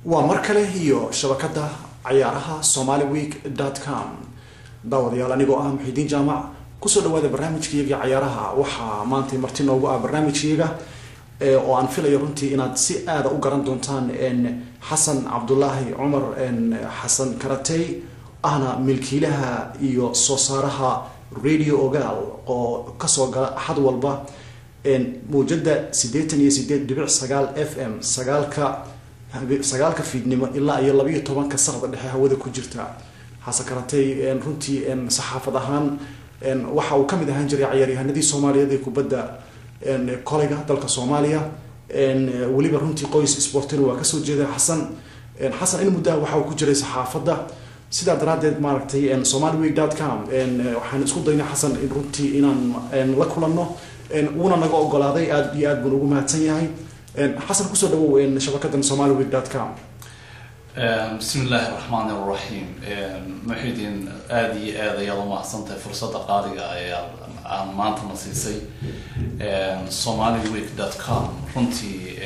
waa mar kale iyo shabakada cayaaraha somaly week com daawadayaal anigoo ah muxidiin jaamac kusoo dhawaada barnaamijkayagii cayaaraha waxaa maanta marti noogu ah barnaamijkayaga oo aan filayo runtii inaad si aada u garan doontaan xasan cabdulaahi cumar xasan karatey ahna milkiilaha iyo soo saaraha radio ogaal oo kasoo gala axad walba mawjada sideetan iyo sideed dhibic sagaal f m sagaalka sagaalka fiidnimo ilaa iyo labayo tobanka saqda dhexe hawada ku jirta xasan karatey runtii saxaafad ahaan waxa uu kamid ahaan jiray cayaaryahanadii soomaaliyeed ee kubadda koleyga dalka soomaaliya weliba runtii qoys sportina waa kasoo jeeda xasan xasan in muddaha waxa uu ku jiray saxaafadda sidaa daraadeed maaragtay somaly week dot com waxaan isku daynay xasan runtii inaan la kulanno uuna naga ogolaaday aada iyo aad baan ugu mahadsan yahay xasan kusoo dhawow shabakadan somaly week dot com bismi illaahi raxmaan iraxiim muxidiin aada iyo aad ayaad umahadsantahay fursadda qaaliga ayaa aan maantana siisay somaly week dot com runtii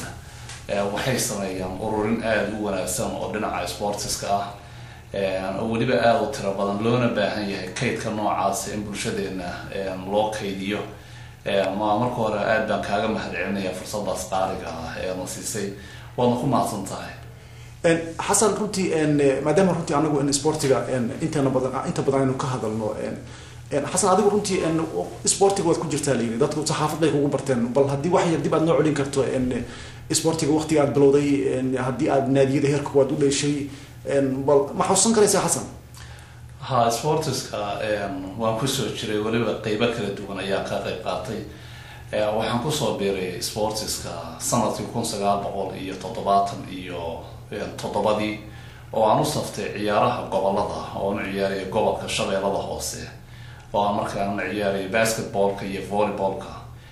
waxay sameeyaan ururin aada u wanaagsan oo dhinaca sportiska ah oo weliba aada u tiro badan loona baahan yahay kaydka noocaasa in bulshadeena loo kaydiyo ma marka hore aada baan kaaga mahad celinaya fursadaas qaaliga ah ee na siisay waadna ku mahadsan tahay xasan runtii maadaama runtii anagu sportiga intana badan inta badan aynu ka hadalno xasan adigu runtii sportiga waad ku jirtaa layiri dadku saxaafad bay kugu barteen bal haddii wax yar dib aad noo celin karto sportiga waqtiga aad bilowday haddii aad naadiyada heerka waad u dheeshay bal ma xusuusan karaysaa xasan ha sportiska waan kusoo jiray weliba qeybo kala duwan ayaa ka qeyb qaatay waxaan kusoo biiray sportiska sanadkii kun sagaal boqol iyo toddobaatan iyo toddobadii oo aan u saftay ciyaaraha gobolada oon ciyaaraya gobolka shabeellada hoose oo aan markaan ciyaaraya basketballka iyo volleyballka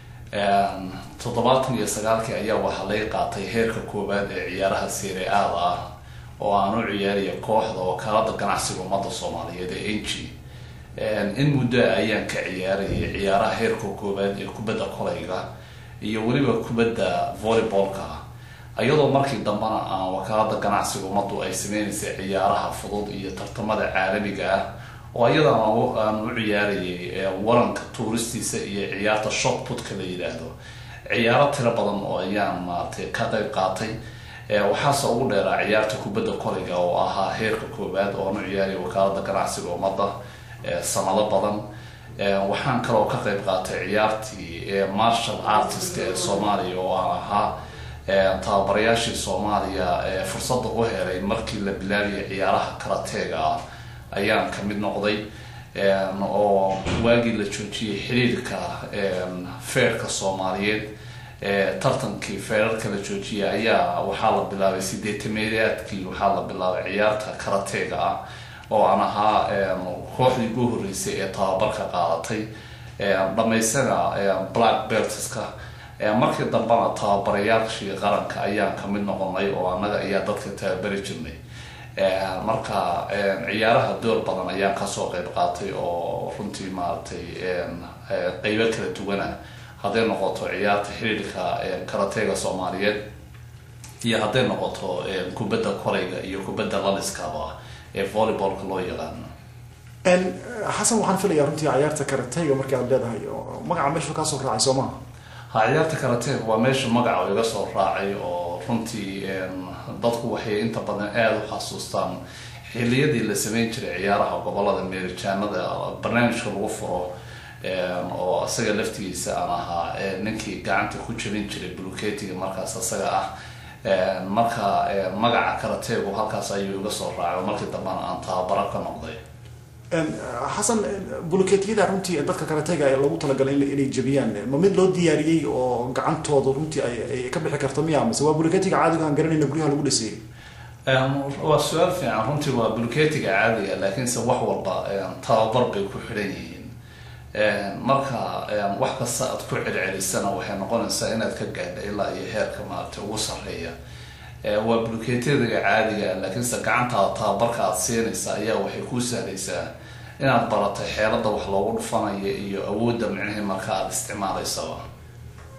toddobaatan iyo sagaalkii ayaa waxaa laga qaatay heerka koowaad ee ciyaaraha seere aada ah oo aan u ciyaaraya kooxda oo kaalada ganacsiga ummadda soomaaliyeed ee n g in muddo ayaan ka ciyaarayay ciyaaraha heerka koowaad ee kubadda koleyga iyo weliba kubadda volleyballka iyadoo markii dambena aan wakaalada ganacsiga ummaddu ay sameynaysay ciyaaraha fudud iyo tartamada caalamiga ah oo iyadan aan u ciyaarayay waranka tuuristiisa iyo ciyaarta shotputka la yidhaahdo ciyaaro tiro badan oo ayaan maaragtay ka qeyb qaatay waxaase ugu dheeraa ciyaarta kubadda koleyga oo ahaa heerka koowaad oo aan u ciyaarayay wakaalada ganacsiga ummadda sanado badan waxaan kaloo ka qeyb qaatay ciyaartii marshal artist ee soomaaliya oo aan ahaa tababarayaashii soomaaliya fursadda u helay markii la bilaabiyay ciyaaraha karateega ah ayaan kamid noqday oo waagii la joojiyay xiriirka feerka soomaaliyeed tartankii feerarka la joojiyay ayaa waxaa la bilaabay sideetameedaadkii waxaa la bilaabay ciyaarta karateega ah oo aan ahaa kooxdii ugu horeysay ee tababarka qaadatay dhamaysana black beltska markii dambena tababarayaashii qaranka ayaan kamid noqonay oo annaga ayaa dadka tababari jirnay marka ciyaaraha door badan ayaan kasoo qeyb qaatay oo runtii maaragtay qeybo kala duwana hadday noqoto ciyaarta xiriirka karateega soomaaliyeed iyo hadday noqoto kubadda koleyga iyo kubadda laliskaba ee volleyballka loo yaqaano xasan waxaan filayaa runtii ciyaarta karateyga markii aad leedahay magaca meesha kaasoo raacay soo maha ha ciyaarta karateega waa meesha magaca iga soo raacay oo runtii dadku waxay inta badan aada u xasuustaan xiliyadii la sameyn jiray ciyaaraha gobolada meerijaanada barnaamijka lagu furo oo isaga laftigiisa aan ahaa ninkii gacanta ku jabin jiray buluketiga markaas isaga ah marka magaca karateegu halkaas ayuu iga soo raacay oo markii dambena aan tababaro ka noqday xasan buluketiyada runtii dadka karatega ee lagu talagalay inay jabiyaan ma mid loo diyaariyey oo gacantooda runtii ay ka bixi karto miya mise waa buluketiga caadiga aan garanayna guryaha lagu dhisay waa su-aal fiican runtii waa buluketiga caadiga laakiinse wax walba tababar bay ku xidhan yihiin marka wax kasta aad ku celcelisana waxay noqonaysaa inaad ka gaadha ilaa iyo heerka maaragtay ugu sarreeya waa buluketiyadaga caadiga laakiinse gacantaada tababarka aad siinaysa ayaa waxay kuu sahlaysaa inaad baratay xeelada wax loogu dhufanayo iyo awoodda micnihii marka aada isticmaalaysaba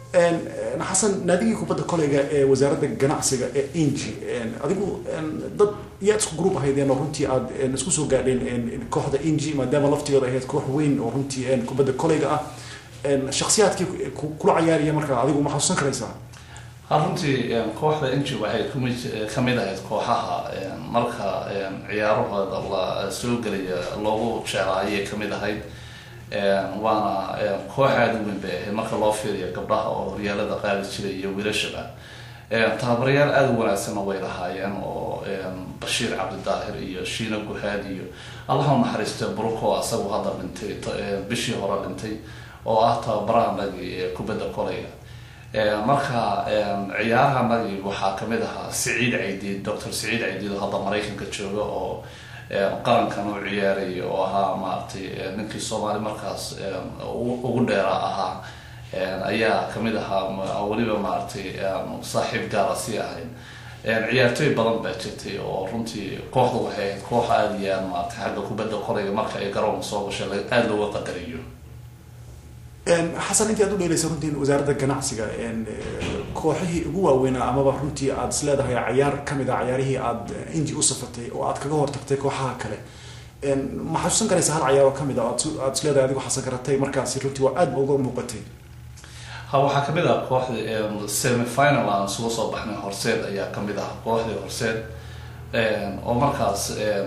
xasan naadigii kubadda koleyga ee wasaaradda ganacsiga ee inji adigu dad yaa isku group ahaydeen oo runtii aad isku soo gaadheen kooxda inji maadaama laftigeeda ahayd koox weyn oo runtii kubadda koleyga ah shaksiyaadkii kula cayaariya markaa adigu ma xasuusan karaysaa runtii kooxda inji waxay kumi kamid ahayd kooxaha marka ciyaarahooda la soo gelaya loogu jeclaa ayay kamid ahayd waana koox aada u weyn bay ahayd marka loo fiiriyo gabdhaha oo horyaalada qaadi jiray iyo wiilashaba tababarayaal aada u wanaagsanna way lahaayeen oo bashiir cabdidaahir iyo shiina guhaad iyo allaha u naxariisto bruco asagu hadda dhintay bishii hore dhintay oo ah tababaraha nagi ee kubadda koleyga marka ciyaaraha nagi waxaa kamid ahaa siciid caydiid doctor siciid caydiid oo hadda maraykanka jooga oo qarankan u ciyaaray oo ahaa maaragtay ninkii soomaali markaas ugu dheera ahaa ayaa kamid ahaa weliba maaragtay saaxiib gaara sii ahayd ciyaartooy badan baa jirtay oo runtii kooxda waxay ahayd koox aada iyo aad maaragtay xagga kubadda korayga marka ay garoonka soo gashay aada looga qadariyo xasan intii aad u dheelaysa runtii wasaaradda ganacsiga kooxihii ugu waaweynaa amaba runtii aad is leedahay cayaar kamid a cayaarihii aad inji u safatay oo aad kaga hortagtay kooxaha kale ma xasuusan karaysa hal cayaar oo kamid a aad is leedahay adigu xasan karatay markaasi runtii waa aad ba uga muuqatay ha waxaa kamid ah kooxda semifinal aan isugu soo baxnay horseed ayaa kamid ah kooxdii horseed oo markaas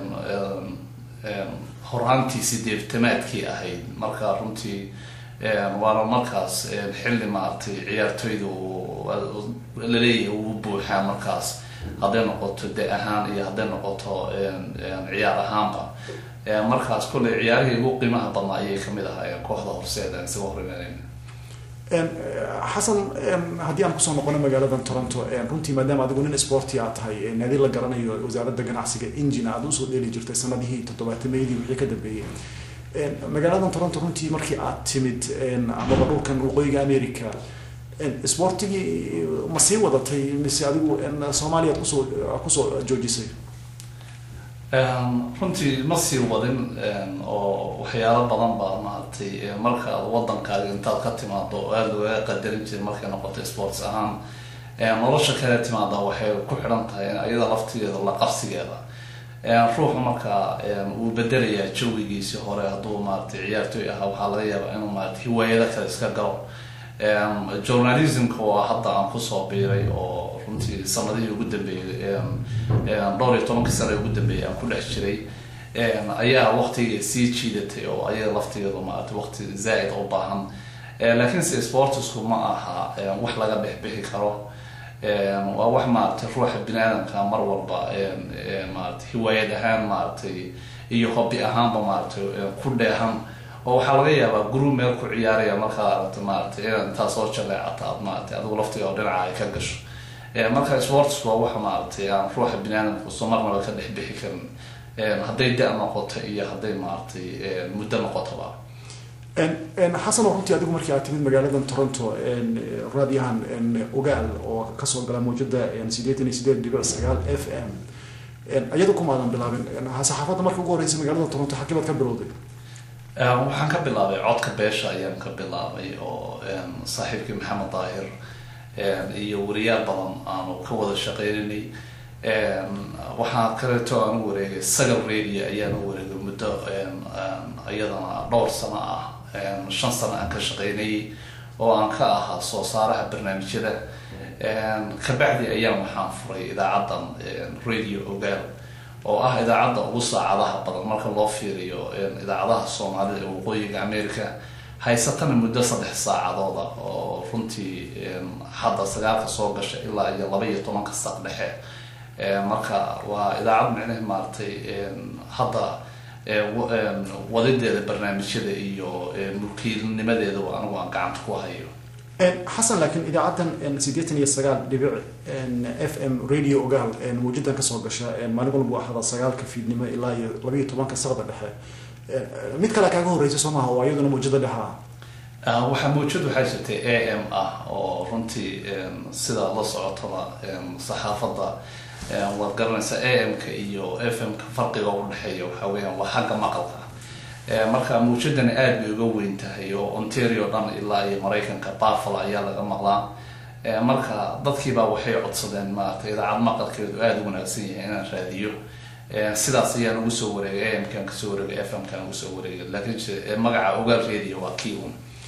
horaantii sideetamaadkii ahayd marka runtii waana markaas xilli maaragtay ciyaartooyda laleeyahay ugu buuxaa markaas hadday noqoto de ahaan iyo hadday noqoto ciyaar ahaanba markaas kolley ciyaarihii ugu qiimaha badnaa ayay kamid ahaayeen kooxda horseed aan isaga horimaanayn xasan haddii aan kusoo noqono magaaladan toronto runtii maadaama adigu nin sporti aad tahay naadi la garanayo wasaaradda ganacsiga ingina aad usoo dheeli jirtay sanadihii toddobaatameyadii wixii ka dambeeyey magaaladan toronto runtii markii aad timid amaba dhulkan waqooyiga america sportigii ma sii wadatay mise adigu soomaaliya ad kusoo kusoo joojisay runtii ma sii wadin oo waxyaalo badan baa maaragtay marka aad wadankaaga intaad ka timaado oo aada looga qadarin jiray markay noqotay sports ahaan nolosha kale timaada waxay ku xidhan tahay iyada laftigeeda la qabsigeeda ruuxu markaa uu bedelayaa jawigiisi hore hadduu maaragtay ciyaartooy ahaa waxaa laga yaabaa inuu maarata hiwaayado kale iska galo journalismka waa hadda aan kusoo biiray oo runtii sanadihii ugu dambeeyey dhowr iyo tobankii sana ugu dambeeyay aan ku dhex jiray ayaa waqtiga sii jiidatay oo ayaga laftigeedu maarata waqti zaa-id u baahan laakiinse sportisku ma aha wax laga bixbixi karo waa wax maaragtay ruuxa bini aadamka mar walba maarata hiwaayad ahaan maaragtay iyo hobi ahaanba maaragtay ku dheehan oo waxaa laga yaabaa guru meel ku ciyaaraya markaad aragta maaragtay inaad intaa soo jaleecata aad maaragtay adigu laftiga oo dhinaca ay ka gasho marka sportsku waa wax maaragtay aan ruuxa bini aadamka soo marnaba ka dhex bixi karin hadday da- noqoto iyo hadday maaragtay muddo noqotoba xasan oo runtii adigu markii aad timid magaaladan toronto raadiyahan ogaal oo kasoo gala mawjada sideetan iyo sideed dhibic sagaal f m iyada kumaadan bilaabin saxaafadda marka ugu horeysa magaalada toronto xakibaad ka bilowday waxaan ka bilaabay codka beesha ayaan ka bilaabay oo saaxiibkii maxamed daahir iyo wariyaal badan aanu ka wada shaqeynanay waxaa kaleeto aan u wareegay sagal radio ayaan u wareegay muddo iyadana dhowr sano ah shan sano aan ka shaqeynayay oo aan ka ahaa soo saaraha barnaamijyada kabacdi ayaan waxaan furay idaacaddan radio ogaal oo ah idaacadda ugu saacadaha badan marka loo fiiriyo idaacadaha soomaalida ee waqooyiga america haysatana muddo saddex saacadooda oo runtii hadda sagaalka soo gasha ilaa iyo laba iyo tobanka saq dhexe marka waa idaacad micnehe maaragtay hadda wadideeda barnaamijyada iyo mulkiilnimadeedaba anigu aan gacanta ku hayo xasan laakiin idaacaddan sideetan iyo sagaal dhibic f m radio ogaal mawjadan kasoo gasha maalin walba ahada sagaalka fiidnimo ilaa iyo labaiyo tobanka saqda dhexe mid kale kaaga horeysa soo maaha oo iyaduna mawjada dhexa waxaa mawjad waxaa jirtay a m ah oo runtii sida la socotaba saxaafadda waad garanaysaa a m-ka iyo f m-ka farqiga udhexeeya waxaa weyaan waa xagga maqalka marka mawjadani aada bay uga weyn tahay oo ontario dhan ilaa iyo maraykanka buffalo ayaa laga maqlaa marka dadkiibaa waxay codsadeen maaragtay idaacad maqalkeedu aada u wanaagsan yahay inaan raadiyo sidaas ayaan ugu soo wareegay amkan kasoo wareegay f m kan ugu soo wareegay laakiin magaca ogaal radio waa kii un